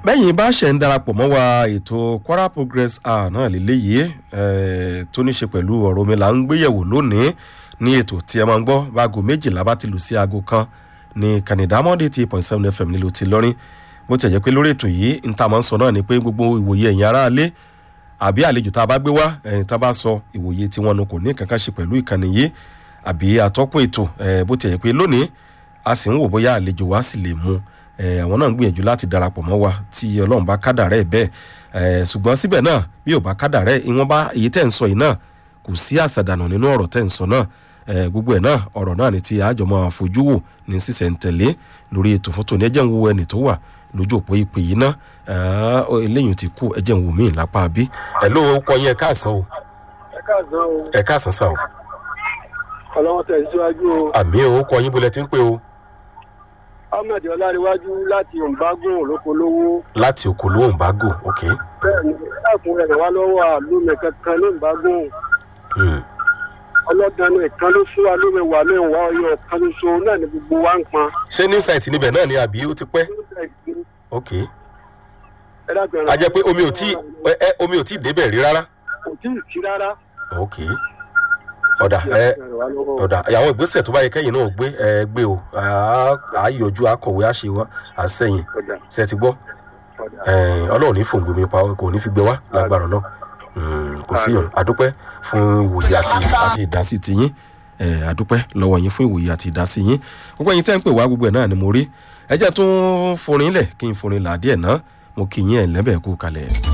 bẹ́yìn bá ṣe ń darapọ̀ mọ́ wa ètò kwara progress hour náà lélẹ́yìí eh, tó ní ṣe pẹ̀lú ọ̀rọ̀ omi là ń gbéyẹ̀wò lónìí ní ètò tí ẹ máa ń gbọ́ báago méjìlá bá ti lù sí aago kan ní kànìdámọ́dé tí point seven fm nílùú ti lọ́rin bó ti ẹ̀ jẹ́ pé lórí ètò yìí n ta máa ń sọ náà ni pé gbogbo ìwòye ẹ̀yìn aráalé àbí àlejò tá a bá gbé wá ẹ̀yìn tá a bá sọ ìwòye tí wọn kò ní kankan ṣe pẹ̀lú ìkànnì yìí àbí àtọ́kùn ètò eh, bó ti ẹ̀ jẹ́ pé lónìí a sì ń wò bóyá àlejò wa sì lè mú eh, àwọn náà ń gbìyànjú láti darapọ̀ mọ́ wa tí ọlọ́run bá kádàrẹ́ ẹ̀ bẹ́ẹ̀ eh, ṣùgbọ́n síbẹ̀ náà bí ò bá kádàrẹ́ ìwọ̀n bá èyí tẹ̀ ń sọ yìí náà kò sí àṣàdànù nínú ọ̀rọ̀ tẹ̀ ń sọ náà eh, gbogbo ẹ̀ náà ọ̀rọ̀ náà ni ti àjọ máa fojú wò ní sísẹ̀ntẹ̀lé lórí ètò fún tòní ẹjẹ́ ń wo ẹnì tó wà lójú òpó ìpè yìí ná eléyìí ti kú ẹjẹ́ ń wò mí lápá bí. ẹ ló kọ yín ẹ káàsán o ẹ káàsán o ẹ káàsán sá o ọlọ́wọ́n tẹ̀síwájú o àmì ò kọ yín bólẹ̀ tí ń pè o ahmed ọláríwájú láti òǹbágùn olókolówó láti okòló òǹbágò ok bẹ́ẹ̀ ni láàfin rẹ̀ wá lọ́wọ́ àlómi kankan ní òǹbágùn hmm. ọlọ́dàánú ìkan ló fún wa lómi wà mẹ́wàá ọyọ kan ṣoṣo náà ni gbogbo wa ń pọn. ṣé new site níbẹ̀ náà ni àbí ó ti pẹ́ ok ẹ dákun ẹ̀rọ a jẹ́ pé omi ò tí ẹ ẹ omi ò tí débẹ̀ rí rárá kò tí ì sí rárá. ok ọ̀dà ẹ ọ̀dà àwọn ìgbésẹ̀ tó bá yẹ kẹ́yìn náà gbé ẹ gbé o Á- á yọjú akọ̀wé àṣewá àsẹ̀yìn ṣe ti gbọ́ Eh, ọlọ́run ní fòǹgbòmí pa kò ní fi gbé wá lágbára náà kò sí yàn adúpẹ́ fún ìwòye àti àti ìdásí tiyín Eh, adúpẹ́ lọ́wọ́ yín fún ìwòye àti ìdásí yín gbogbo ẹ̀yin tẹ́ ń pè wá gbogbo ẹ̀ náà ni mo rí ẹ jẹ́ tún forin lẹ̀ kí n forin là díẹ̀ náà mo kì í yín ẹ̀ lẹ́bẹ̀ẹ́ kú kalẹ̀.